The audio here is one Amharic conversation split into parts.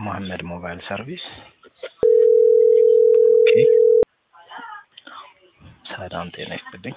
መሐመድ ሞባይል ሰርቪስ። ኦኬ ሰላም ጤና ይስጥልኝ።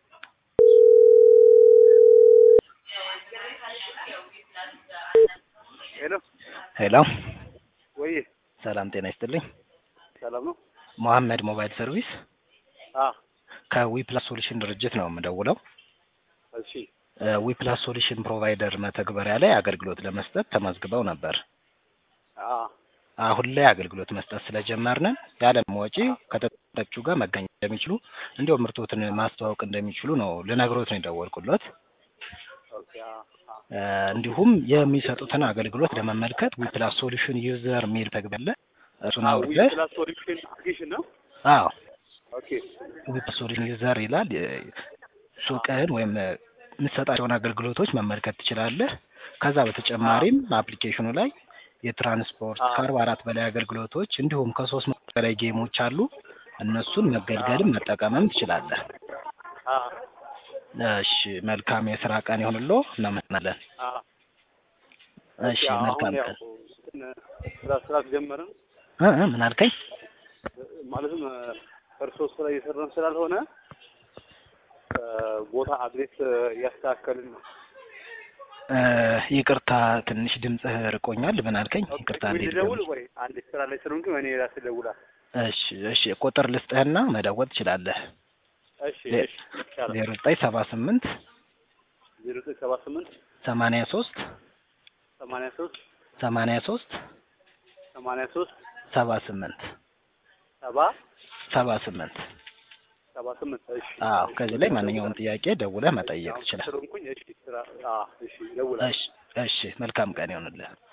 ሄሎ ሄሎ ወይ ሰላም ጤና ይስጥልኝ። ሰላም ነው? መሐመድ ሞባይል ሰርቪስ አ ከዊፕላስ ሶሉሽን ድርጅት ነው የምደውለው። እሺ ዊፕላስ ሶሉሽን ፕሮቫይደር መተግበሪያ ላይ አገልግሎት ለመስጠት ተመዝግበው ነበር። አ አሁን ላይ አገልግሎት መስጠት ስለጀመርን ያለም ወጪ ከተጠቃሚዎቹ ጋር መገኘት እንደሚችሉ እንዲሁም ምርቶትን ማስተዋወቅ እንደሚችሉ ነው ልነግሮት ነው የደወልኩሎት። ኦኬ አ አ እ እንዲሁም የሚሰጡትን አገልግሎት ለመመልከት ዊፕላስ ሶሉሽን ዩዘር የሚል ተግባር አለ። እሱን ዊ አውርደህ ፕላስ ሶሉሽን አፕሊኬሽን ነው? አዎ ኦኬ ዊፕላስ ሶሉሽን ዩዘር ይላል። እ ሱቅህን ወይም እ የምትሰጣቸውን አገልግሎቶች መመልከት ትችላለህ። ከዛ በተጨማሪም አፕሊኬሽኑ ላይ የትራንስፖርት አዎ። ከአርባ አራት በላይ አገልግሎቶች እንዲሁም ከሶስት መቶ በላይ ጌሞች አሉ። እነሱን መገልገልም መጠቀምም ትችላለህ። አ እሺ መልካም የስራ ቀን ይሁንሎ። እናመሰግናለን። አ እሺ አሁን መልካም ያው ቀን። እንትን ስራ ስራ ጀመርን እ እ ምን አልከኝ? ማለትም እርሶ ስራ እየሰራን ስላልሆነ እ ቦታ አድሬስ እያስተካከልን ነው። እ ይቅርታ ትንሽ ድምፅህ ርቆኛል። ምን አልከኝ? ይቅርታ ወይ እንዴት ልደውል ወይ አንድ ስራ ላይ ስለሆንኩ እኔ ራሴ እደውላለሁ። እሺ እሺ ቁጥር ልስጥህና መደወል ትችላለህ። እሺ ዜ- እሺ ይቻላል። ዜሮ ዘጠኝ ሰባ ስምንት ዜሮ ዘጠኝ ሰባ ስምንት ሰማንያ ሶስት ሰማንያ ሶስት ሰማንያ ሶስት ሰማንያ ሶስት ሰባ ስምንት ሰባ ሰባ ስምንት ሰባ ስምንት እሺ አዎ እሺ፣ ከዚህ ላይ ማንኛውም ጥያቄ ደውለህ መጠየቅ አሁን ትችላለህ። ስለሆንኩኝ እሺ ስራ አዎ እሺ እደውላለሁ። እሺ እሺ መልካም ቀን ይሆንልህ።